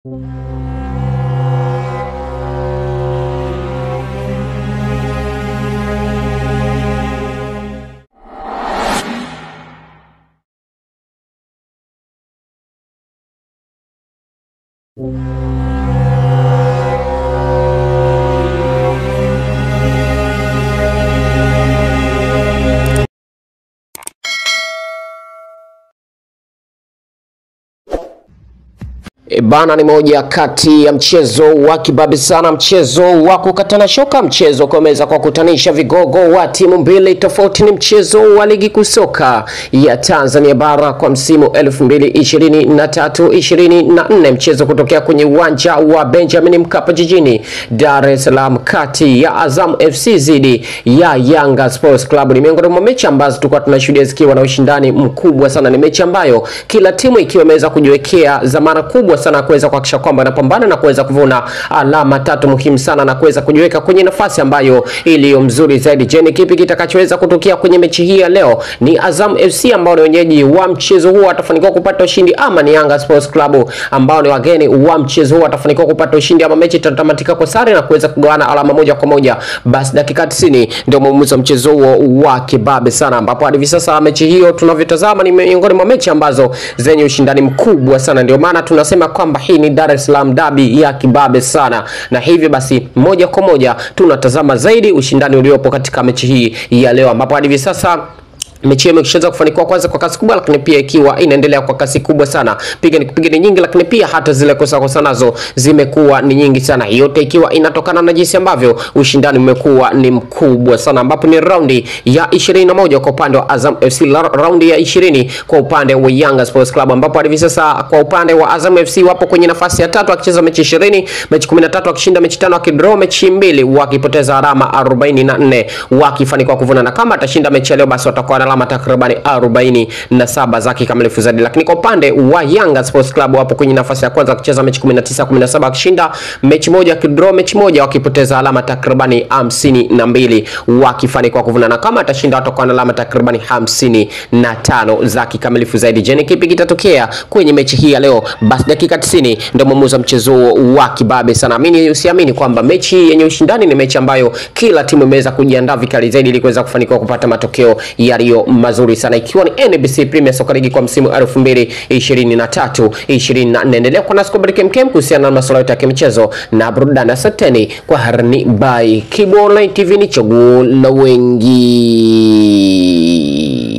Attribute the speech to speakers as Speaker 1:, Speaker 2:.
Speaker 1: E bana, ni moja kati ya mchezo wa kibabe sana, mchezo wa kukatana shoka, mchezo kuweza kwa kutanisha vigogo wa timu mbili tofauti. Ni mchezo wa ligi kuu soka ya Tanzania bara kwa msimu 2023 24, mchezo kutokea kwenye uwanja wa Benjamin Mkapa jijini Dar es Salaam, kati ya Azam FC dhidi ya Yanga Sports Club. Ni miongoni mwa mechi ambazo tulikuwa tunashuhudia zikiwa na ushindani mkubwa sana. Ni mechi ambayo kila timu ikiwa imeweza kujiwekea dhamana kubwa sana kuweza kuhakikisha kwamba inapambana na kuweza kuvuna alama tatu muhimu sana na kuweza kujiweka kwenye nafasi ambayo iliyo mzuri zaidi. Je, ni kipi kitakachoweza kutokea kwenye mechi hii ya leo? Ni Azam FC ambao ni wenyeji wa mchezo huo watafanikiwa kupata ushindi ama ni Yanga Sports Club ambao ni wageni wa mchezo huo watafanikiwa kupata ushindi ama mechi itatamatika kwa sare na kuweza kugawana alama moja kwa moja? Basi dakika 90 ndio mwamuzi wa mchezo huo wa kibabe sana, ambapo hadi hivi sasa mechi hiyo tunavyotazama ni miongoni mwa mechi ambazo zenye ushindani mkubwa sana, ndio maana tunasema kwamba hii ni Dar es Salaam dabi ya kibabe sana, na hivyo basi moja kwa moja tunatazama zaidi ushindani uliopo katika mechi hii ya leo, ambapo hadi hivi sasa mechi hiyo imeshaweza kufanikiwa kwanza kwa kasi kubwa, lakini pia ikiwa inaendelea kwa kasi kubwa sana, piga ni kupiga ni nyingi, lakini pia hata zile kosa kosa nazo zimekuwa ni nyingi sana, yote ikiwa inatokana na jinsi ambavyo ushindani umekuwa ni mkubwa sana, ambapo ni raundi ya 21 kwa upande wa Azam FC, raundi ya 20 kwa upande wa Yanga Sports Club, ambapo hadi sasa kwa upande wa Azam FC wapo kwenye nafasi ya tatu akicheza mechi 20, mechi 13 akishinda mechi tano, akidraw mechi mbili, wakipoteza alama 44, wakifanikiwa kuvuna, na kama atashinda mechi leo basi watakuwa na alama takribani 47 za kikamilifu zaidi. Lakini kwa upande wa Yanga Sports Club wapo kwenye nafasi ya kwanza wakicheza mechi 19 17, wakishinda mechi moja, wakidraw mechi moja, wakipoteza alama takribani 52, wakifanikiwa kuvuna, na kama atashinda watakuwa na alama takribani 55 za kikamilifu zaidi. Je, ni kipi kitatokea kwenye mechi hii ya leo? Basi dakika 90 ndio mwamuzi wa mchezo wa kibabe sana. Amini usiamini kwamba mechi yenye ushindani ni mechi ambayo kila timu imeweza kujiandaa vikali zaidi ili kuweza kufanikiwa kupata matokeo yaliyo mazuri sana ikiwa ni NBC Premier Soccer League kwa msimu 2023 24. Endelea kuwa nasi kwa Baraka MKM kuhusiana na masuala yote ya michezo na burudani. Asanteni kwa harni by Kibo Online TV, ni chaguo la wengi.